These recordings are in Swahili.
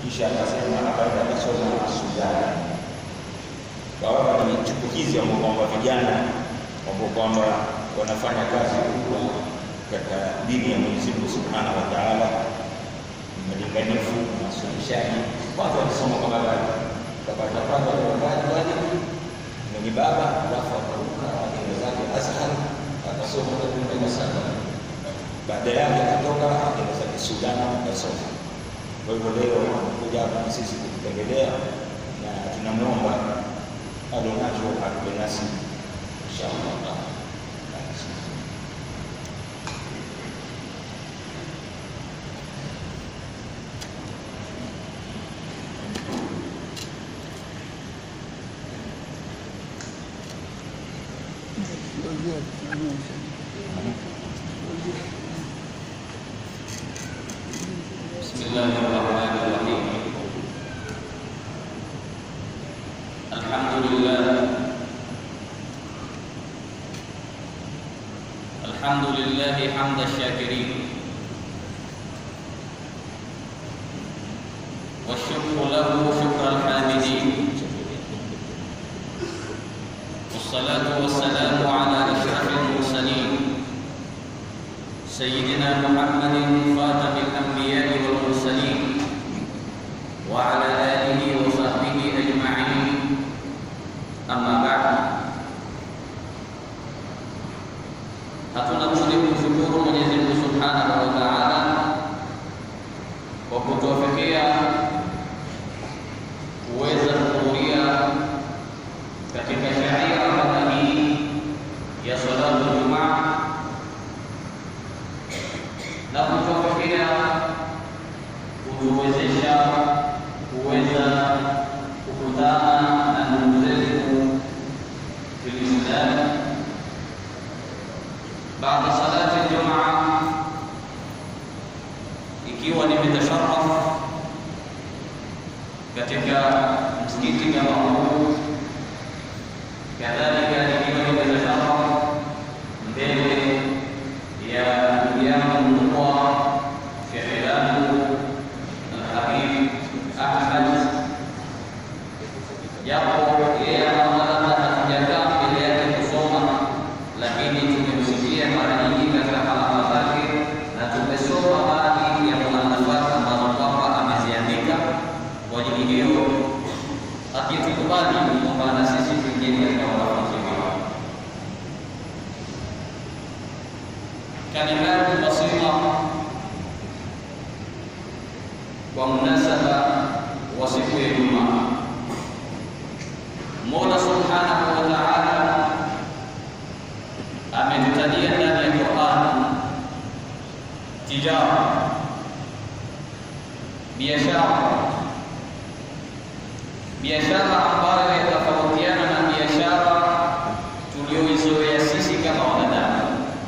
kisha akasema akaenda akasoma Sudan. Kawa ni chipukizi ambao kwamba vijana ambao kwamba wanafanya kazi kubwa katika dini ya Mwenyezi Mungu Subhanahu wa Ta'ala, malinganifu na suluhishaji. Kwanza walisoma kwa baba kapata kwanza wakati wale mwenye baba, alafu akaruka akaenda zake Azhar akasoma takriban saba. Baada yake akatoka akaenda zake Sudan akasoma. Kwa hivyo leo amekuja hapa na sisi kututembelea na tunamwomba adonacho atupe nasi inshallah. بسم الله الرحمن الرحيم الحمد لله الحمد لله حمد الشاكرين والشكر له شكر الحامدين والصلاة والسلام على أشرف المرسلين سيدنا محمد خاتم الأنبياء والمرسلين وعلى آله وصحبه أجمعين أما بعد hatuna budi kumshukuru Mwenyezi Mungu Subhanahu wa Ta'ala kwa kutuwafikia kuweza kuhudhuria katika sharia kama hii ya salatu Jumaa na kutuwafikia kutuwezesha kuweza kukutana na ndugu zetu Filistin baada salati Jumaa, ikiwa nimetasharaf katika msikiti kama huu, kadhalika ikiwa nimetasharaf mbele ya ndugu yangu mkubwa shekhe langu Alhabib Ahmad, japo yeye anaona hatujakaa mbele yake kusoma, lakini tumemsikia mara nyingi katika halaka zake na tumesoma baadhi ya muallafat ambazo kwamba ameziandika. Kwa ajili hiyo, akitukubali kwamba na sisi tuingie katika wanafunzi wao kalimatu basira kwa munasaba wa siku ya Ijumaa. Mola Subhanahu wa Ta'ala ametutajia ndani ya Qur'an tijara, biashara, biashara ambayo yatofautiana na biashara tulioizoea sisi kama wanadamu.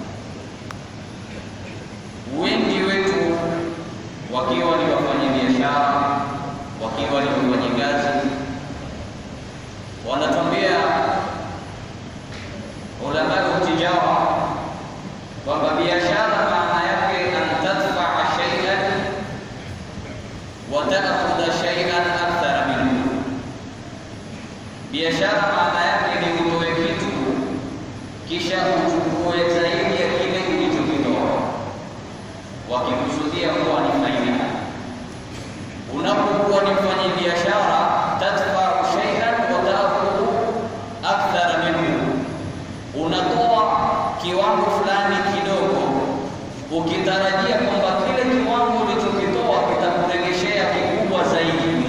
wengi wetu wakiwa ni wafanyabiashara, wakiwa ni wafanyakazi, wanatuambia ulamau tijara kwamba biashara maana yake an tadfaa shay'an wa ta'khudha shay'an akthara minhu. Biashara maana yake ni utoe kitu kisha uchukue zaidi ya kile ulichokitoa wakikusudia kuwa ni faida. Unapokuwa ni mfanya biashara, tadfau shay'an wa ta'khudhu akthara minhu, unatoa kiwango fulani kidogo, ukitarajia kwamba kile kiwango ulichokitoa kitakurejeshea kikubwa zaidi.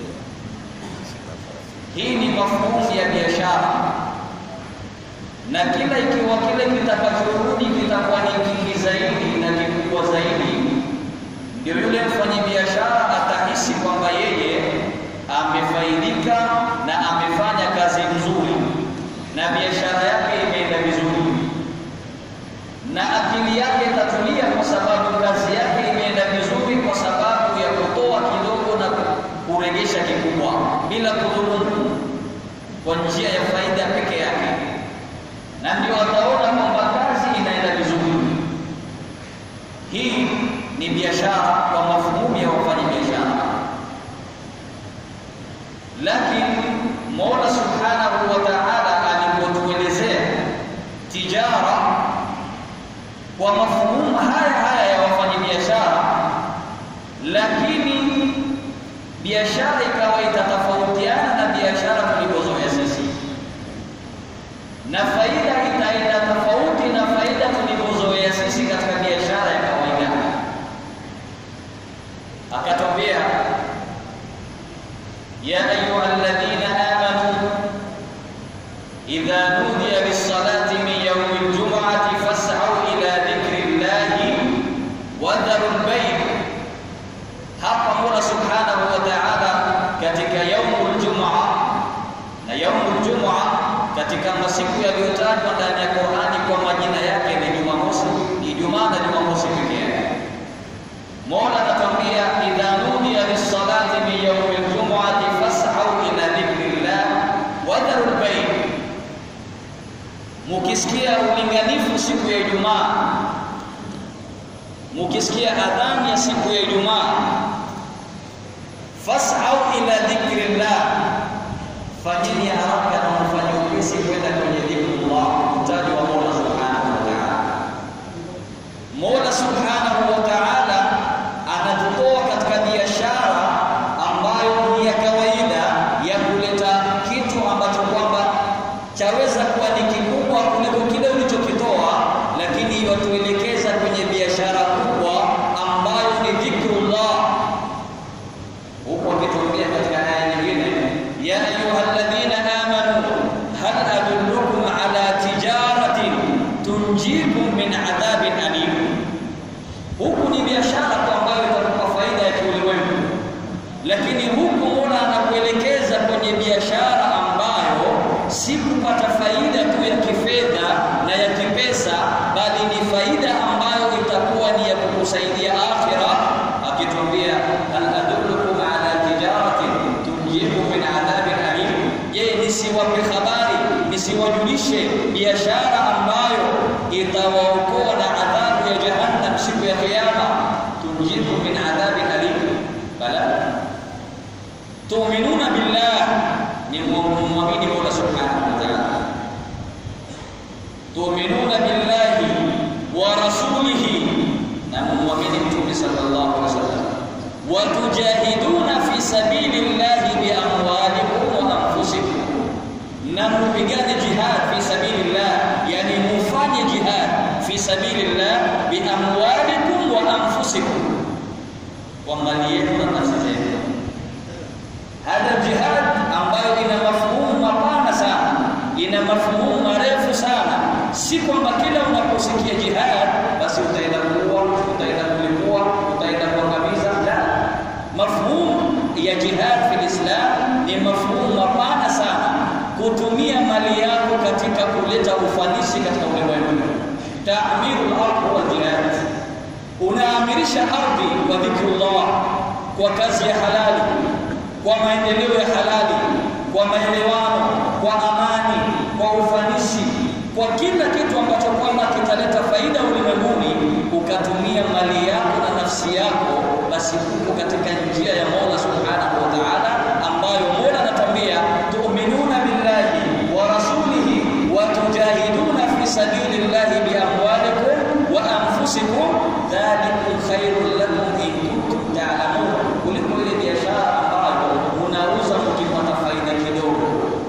Hii ni mafhumu ya biashara, na kila ikiwa kile kitakachorudi kitakuwa ni kingi zaidi na kikubwa zaidi, ndio yule mfanyabiashara atahisi kwamba yeye amefaidika na amefanya kazi nzuri na biashara yake imeenda vizuri, na akili yake itatulia kwa sababu kazi yake imeenda vizuri, kwa sababu ya kutoa kidogo na kurejesha kikubwa bila kudhulumu, kwa njia ya faida peke yake, na ndio ataona kwamba kazi inaenda vizuri. Hii ni biashara kwa mafhumuni ya wafanyabiashara. lakini biashara ikawa itatofautiana na biashara tulivyozoea sisi, na faida itaenda tofauti na faida tulivyozoea sisi katika biashara ya kawaida. Akatwambia, ya ayuha alladhina amanu idha nudiya lis-salati min yawmi al-jum'ati fas'au ila dhikri llahi wa dharul bay' hapa Mola Subhanahu wa Ta'ala katika yaumul Jum'a na yaumul Jum'a katika masiku yaliyotajwa ndani ya Qur'ani kwa majina yake ni Jumamosi, Ijumaa na Jumamosi pekee yake. Mola anatuambia idha nudiya lis-salati min yaumil jum'ati fas'au ila dhikrillah wa dharul bay', mukisikia ulinganifu siku ya Ijumaa mukisikia adhani ya siku ya Ijumaa, fas'au ila dhikrillah, fanyeni haraka na mfanye upesi kwenda kwenye dhikrullah, mtaji wa Mola subhanahu wa ta'ala. Mola subhanahu wa ta'ala anatutoa katika biashara ambayo ni ya kawaida ya kuleta kitu ambacho kwamba chaweza kuwa ni kikubwa kuliko kile ulichokitoa, lakini watuelekeza kwenye biashara kubwa ambayo ni dhikrullah. Huko akituambia katika aya nyingine, ya ayyuhalladhina amanu hal adullukum ala tijaratin tunjikum min adhabin alim. Huku ni biashara tu ambayo itakupa faida ya kiulimwengu, lakini huku Mola anakuelekeza kwenye biashara ambayo si kupata faida tu ya kifedha na ya kipesa, bali ni faida ambayo itakuwa ni ya kukusaidia akhira, akituambia hal adullukum ala tijaratin tunjikum min adhabin alim. Je, nisiwape habari, nisiwajulishe biashara ambayo itawaokoa na adhabu ya jahannam siku ya Kiyama? Tunjikum min adhabin alim. Bala tu'minuna billah, ni muamini Mola subhanahu wa ta'ala tu'minuna billahi wa rasulihi, na muamini Mtume sallallahu alaihi wasallam, wa tujahiduna fi sabilillahi bi amwalikum wa anfusikum, na mupigane jihad fi sabilillah, yani mufanye jihad fi sabilillah bi amwalikum wa anfusikum, kwa mali yenu na nafsi zenu. Hada jihad ambayo ina mafhumu mapana sana, ina mafhumu marefu sana. Si kwamba kila unaposikia jihad basi utaenda kuua, utaenda kulipua, utaenda kuangamiza. La, mafhumu ya jihad fil Islam ni mafhumu mapana sana, kutumia mali yako katika kuleta ufanisi katika ulimwengu. Ta'mirul ardh wa jihad, unaamirisha ardhi kwa dhikrullah, kwa kazi ya halali kwa maendeleo ya halali, kwa maelewano, kwa amani, kwa ufanisi, kwa kila kitu ambacho kwamba kitaleta faida ulimwenguni, ukatumia mali yako na nafsi yako, basi huko katika njia ya Mola Subhanahu wa Ta'ala, ambayo Mola anatuambia tu'minuna billahi wa rasulihi wa tujahiduna fi sabilillahi bi amwalikum wa anfusikum dhalikum khairul lakum in kuntum ta'lamun, kuliko ile biashara unauza ukipata faida kidogo.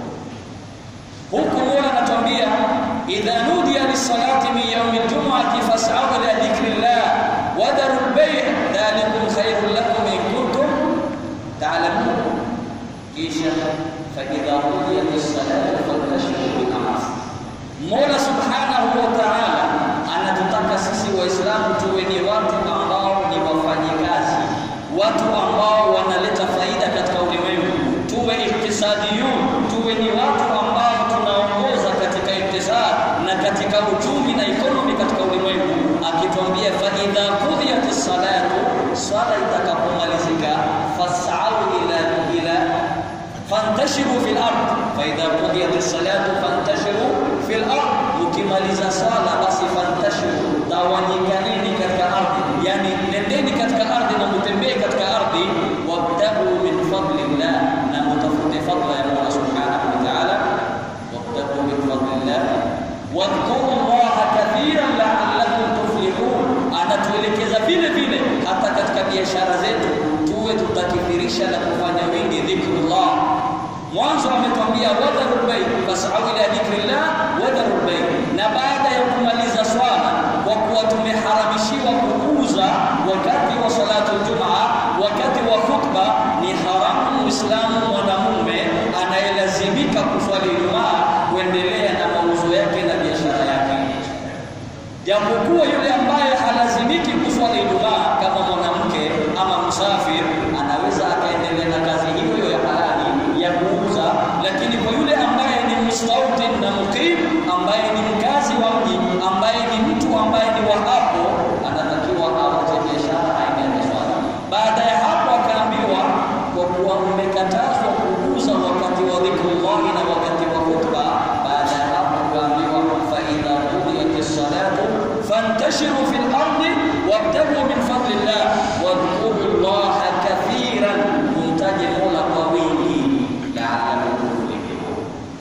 Huku Mola anatuambia idha nudiya lis-salati min yawmi al-jum'ati fas'au ila dhikrillah wa dharul bay' dhalikum khairul lakum in kuntum ta'lamun. Kisha fa idha qudiyat as-salatu fantashiru fil ardh. Mola subhanahu wa ta'ala anatutaka sisi Waislamu tuwe ni watu ambao ni wafanyikazi, watu ambao wanaleta faida katika ulimwengu, tuwe iktisadiyun, tuwe ni watu ambao tunaongoza katika iktisad na katika uchumi na ekonomi katika ulimwengu, akituambia fa idha qudiyat salatu, swala itakapomalizika, fas'au ila ila fantashiru fil ard, fa idha qudiyat salatu fantashiru fil ard, ukimaliza swala basi fantashiru, tawanyikaneni katika ardhi, yani nendeni katika ardhi na mutembee katika ardhi, wabtaghu tutakithirisha na kufanya wingi dhikrullah. Mwanzo ametwambia wadharul bay, fasau ila dhikrillah wadharul bay, na baada ya kumaliza swala, kwa kuwa tumeharamishiwa kuuza wakati wa salatu Jumaa, wakati wa khutba, ni haramu Muislamu mwanamume anayelazimika kuswali Ijumaa kuendelea na mauzo yake na biashara yake japokuwa yule ambaye halazimiki kuswali Ijumaa kama mwanamke ama msafir anaweza akaendelea na kazi hiyo hiyo ya halali ya kuuza, lakini kwa yule ambaye ni mustautin na muqim, ambaye ni mkazi wa mji, ambaye ni mtu ambaye ni wa hapo, anatakiwa awache biashara aende swali. Baada ya hapo akaambiwa, kwa kuwa umekatazwa kuuza wakati wa dhikrullahi na wakati wa khutba. Baada ya hapo akaambiwa, fa idha qudiyat salatu fantashiru fil ardi wabtagu min fadlillah wadhkuru llaha kathiran, mumtaje Mola kwa wingi laalakum tuflihun.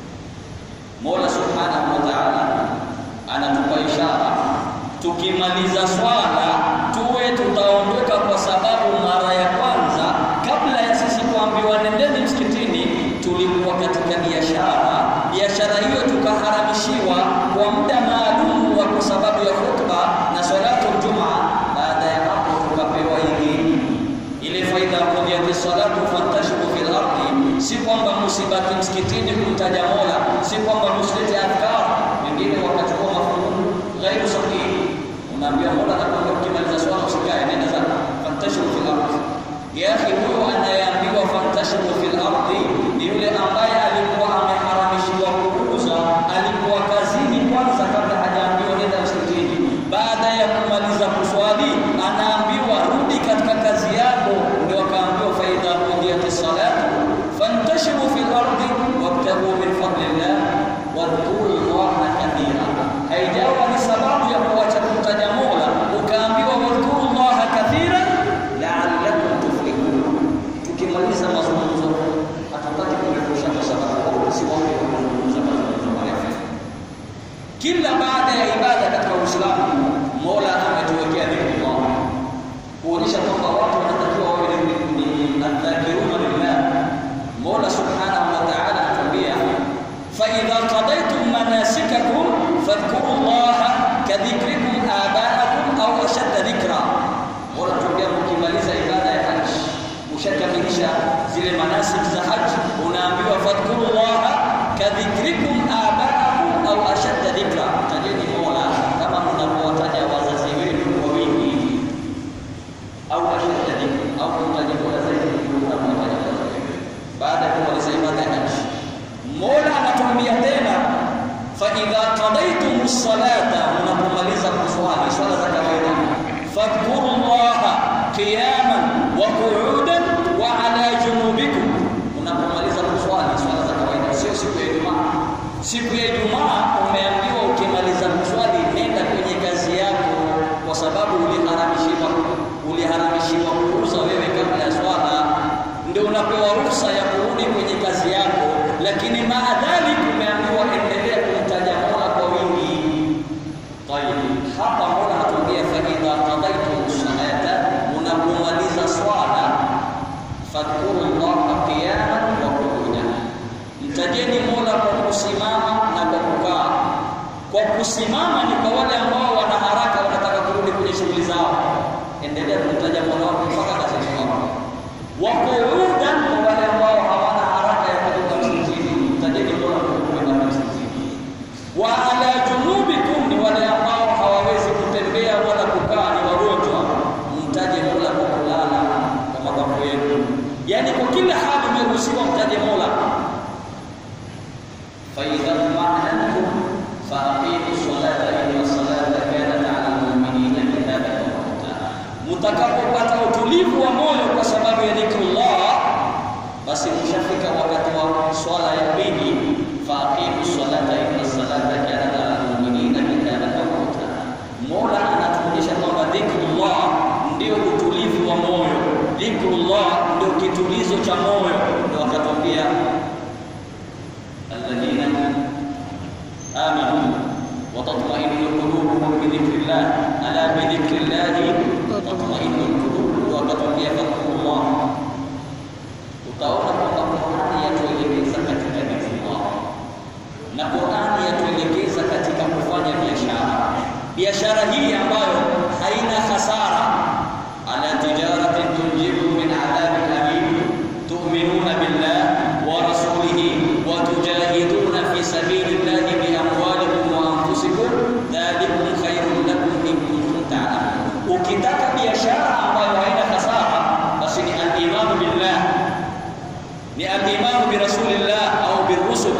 Mola subhanahu wa ta'ala anatupa ishara, tukimaliza swala tuwe tutaondoka, kwa sababu mara ya kwanza kabla ya sisi kuambiwa nendeni msikitini, tulikuwa katika biashara. Biashara hiyo tukaharamishiwa kwa muda maalum wa kwa sababu ya khutba na salatu Jumaa. Baada ya hapo tukapewa idhini ile faida qudiyati salatu fantashiru fil ardi, si kwamba musibaki msikitini kumtaja Mola, si kwamba musilete adhkar. Wengine wakachukua mafuhumu ghairu sahihi, unaambia Mola nakwambia, ukimaliza swala usikae, nenda zako, fantashiru fil ardi. Ya akhi, huyo anayeambiwa fantashiru fil ardi ni yule ambaye alikuwa ameharamishiwa kuuza, alikuwa kazini kwanza kabla hajaambiwa nenda msikitini. Baada ya kumaliza kuswali, anaambiwa rudi katika kazi yako, ndio akaambiwa faidha qudiyati salatu fantashiru fil ardi wabtagu min fadlillah wadhkuru llaha kathira. Haijawa ni sababu ya kuacha kumtaja Mola, ukaambiwa wadhkuru llaha kathira la'allakum tuflihun. Tukimaliza mazungumzo, hatutaki kurefusha kwa sababu si watu wa kuzungumza mazungumzo marefu. Kila baada ya ibada katika Uislamu, Mola ametuwekea dhikrullah kuonyesha kwamba watu wanatakiwa wawe ni adhakiruna lillah. Mola subhanahu wa ta'ala anatuambia fa idha qadaytum manasikakum fadhkuru llaha kadhikrikum aba'akum au ashadda dhikra. Mola anatuambia mkimaliza ibada ya haji, ushakamilisha zile manasik za haji, unaambiwa fadhkuru llaha kadhikrikum aba'akum au ashadda dhikra. Tajeni Mola kama mnavyowataja wazazi wenu kwa wingi au ashadda dhikra au kumtaja Mola zaidi kuliko mnavyowataja wazazi wenu. Baada ya kumaliza ibada ya haji, Mola anatuambia tena fa idha qadaytum salata, mnapomaliza kuswali swala za kawaida, fadhkuru llaha qiyaman wa qu'udan wa ala junubikum. Unapomaliza kuswali swala za kawaida, sio siku ya Ijumaa. Siku ya Ijumaa umeambiwa ukimaliza kuswali nenda kwenye kazi yako, kwa sababu uliharamishiwa uliharamishiwa kuuza wewe kabla ya swala, ndio unapewa ruhusa ya kurudi kwenye kazi yako, lakini maadhali umeambiwa endelea kumtaja Mola kwa wingi. Tayib, hapa Mola anatuambia fa idha qadaytum salata, unapomaliza swala fadhkuru llaha qiyaman wa qu'udan, mtajeni Mola kwa kusimama na kwa kukaa. Kwa kusimama ni kwa wale ambao wana haraka, wanataka kurudi kwenye shughuli zao, endelea kumtaja Mola wako mpaka kazini kwako. Wa qu'udan kwa wale ambao hawana haraka ya kutoka msikitini, mtajeni Mola kwa kwenda msikitini. Wa ala junubikum ni wale ambao hawawezi kutembea wala kukaa, ni wagonjwa, mtaje Mola kwa kulala kwa mabavu yenu. Yaani kwa kila hali umeruhusiwa mtaje Mola. fa idha ma'anantum fa aqimu salata inna salata kanat 'ala al-mu'minina kitaban mawquta. Mtakapopata utulivu wa moyo kwa sababu ya dhikrullah, basi mshafika wakati wa swala ya pili, fa aqimu salata inna salata kanat 'ala al-mu'minina kitaban mawquta. Mola anatuonyesha kwamba dhikrullah ndio utulivu wa moyo, dhikrullah ndio kitulizo cha moyo. Ndio akatwambia alladhina amanu wa tatma'innu qulubuhum bi dhikrillah, ala bi dhikrillah tatma'innu qulub. Ndio akatwambia fadhkurullah biashara hii ambayo haina hasara ala tijaratin tunjibu min adhabin alim tu'minuna billah wa rasulihi wa tujahiduna fi sabilillahi bi amwalikum wa anfusikum dhalikum khairun lakum in kuntum ta'lamun ukitaka biashara ambayo haina hasara basi ni al-imanu billah ni al-imanu bi rasulillah au bi rusul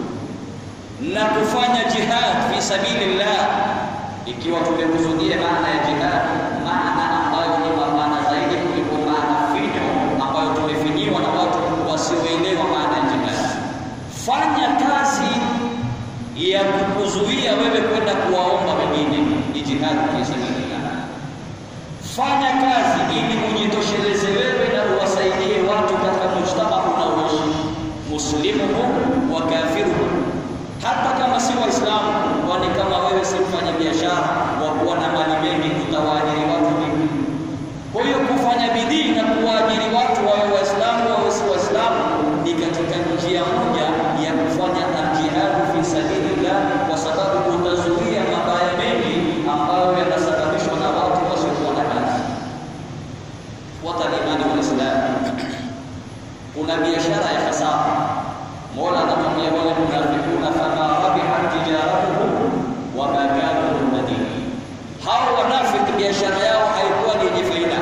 na kufanya jihad fi sabilillah ikiwa tumekusudia maana ya jihad maana ambayo ni mapana zaidi kuliko maana finyo ambayo tumefinyiwa na watu wasioelewa maana ya jihad fanya kazi ya kukuzuia wewe kwenda kuwaomba wengine ni jihad fi sabilillah fanya kazi ili ujitosheleze wewe na uwasaidie watu katika mujtama unaoishi muslimuhum wa kafiruhum hata kama si waislamu kwani kama wewe si mfanya biashara wa kuwa na mali mengi utawaajiri watu vipi kwa hiyo kufanya bidii na kuwaajiri watu wawe waislamu wawe si waislamu ni katika njia moja ya kufanya aljihadu fi sabilillah kwa sababu utazuia mabaya mengi ambayo yanasababishwa na watu wasiokuwa na kazi watalimani waislamu kuna biashara ya hasara mola anamwambia wale munafikuna fama rabihat tijaratuhum wama kanu muhtadin hao wanafiki biashara yao haikuwa ni yenye faida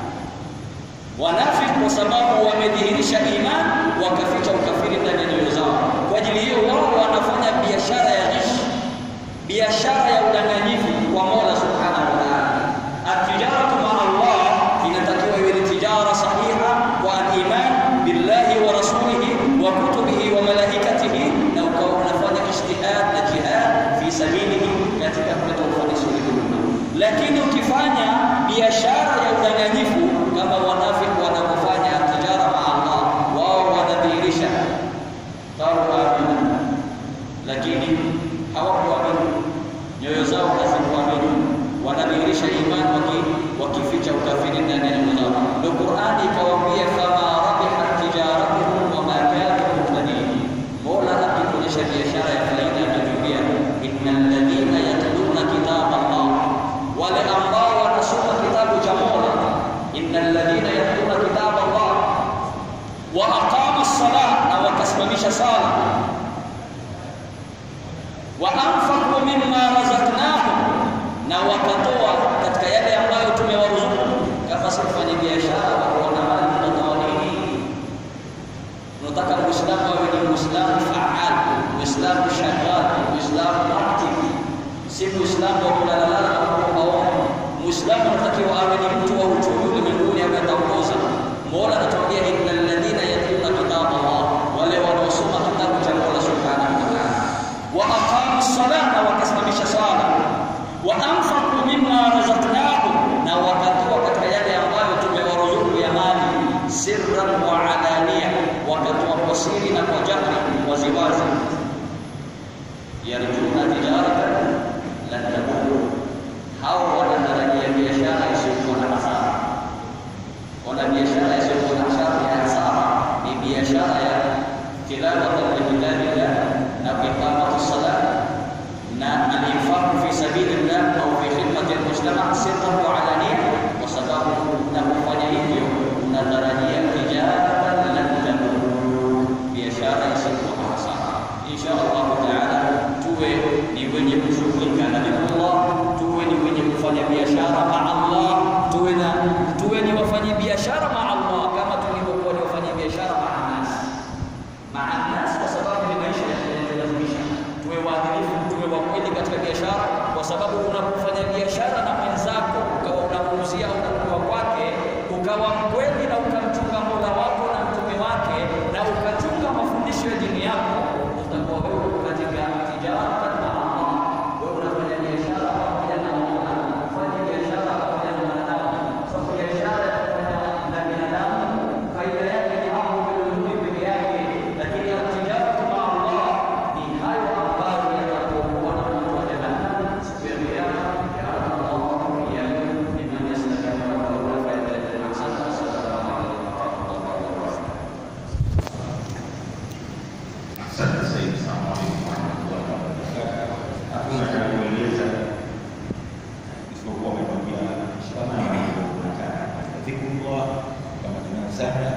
wanafiki kwa sababu wamedhihirisha iman wakaficha ukafiri ndani ya nyoyo zao kwa ajili hiyo wao wanafanya biashara ya ghishi biashara ya udanganyifu kwa mola subhanahu wa taala atijaratu maa allah inatakiwa iwe ni tijara sahiha wa aliman billahi wa rasulihi wa kutubihi wa malaikatihi na ukawa unafanya ijtihad na jihad fi sabilihi katika kuleta ufanisi ulimwengu lakini ukifanya biashara ya udanganyifu kama wanafiki wanavyofanya tijara maa Allah wao wanadhihirisha qalu amina lakini hawakuamini nyoyo zao hazikuamini wanadhihirisha imani waki, wakificha ukafiri ndani ya nyoyo zao ndio Qur'ani ikawaambia fama rabihat tijaratuhum wama kanu muhtadin Mola akikuonyesha biashara ya faida anatuambia innal ladhina yatluna kitaba Allah wale ambao wanasoma kitabu cha Mola innal ladhina yatluna kitaba Allah wa aqama as-salah na wakasimamisha sala wa anfaqu mimma razaqnahum na wakatoa katika yale ambayo tumewaruzuku kama si kufanya biashara wakuona mali unatoa nini unataka muislamu awe ni muislamu faal muislamu shagal muislamu aktif si muislamu wa kulalala na kuomba muislamu anatakiwa awe ni mtu wa uchumi ulimwenguni ametaongoza mola anatuambia innal ladhina yatluna kitaba allah wale wanaosoma kitabu cha mola subhanahu wa ta'ala wa aqamu as-salah na wakasimamisha sala wa anfaqu mimma razaqnahum na wakatoa katika yale ambayo tumewaruzuku ya mali sirran wa alaniya wakatoa kwa siri na kwa jahri waziwazi yarjuna tijaratan lan tabur hao wanatarajia biashara isiyokuwa na hasara wana biashara isiyokuwa na hasara ya hasara ni biashara ya tilawatan likitabillah na iqamatu salat na al-infaq fi sabilillah au fi khidmati al-mujtama sirran wa alaniya kwa sababu na kufanya hivyo unatarajia tijaratan lan tabur biashara isiyokuwa na hasara insha Allah taala tuwe ni wenye kushughulika na Allah tuwe ni wenye kufanya biashara ma Allah tuwe na tuwe ni wafanya biashara ma Allah kama tulivyokuwa ni wafanya biashara ma nas ma nas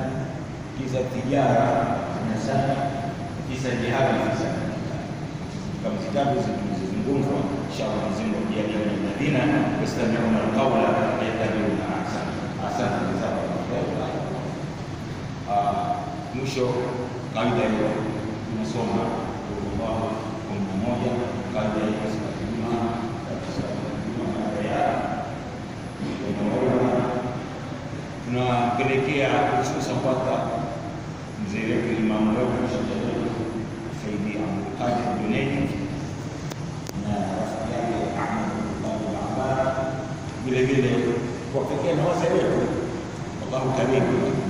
kisa tijara zinasana, kisa jihadi fisadi. Kama zitabu zilizozungumzwa, inshallah Mwenyezi Mungu ajalie min alladhina yastami'una alqawla fayattabi'una ahsana. Asante sana. Mwisho kawaida hiyo tunasoma Allahu kumi na moja kawaida hiyo siku ya Ijumaa tunapelekea hususan kwaka mzee wetu imamu wetu Saidi Abdulqadir Junaidi na rafiki yake Ahmad Abdullah Abbas, vile vile kuwapekea na wazee wetu, Allahu karimu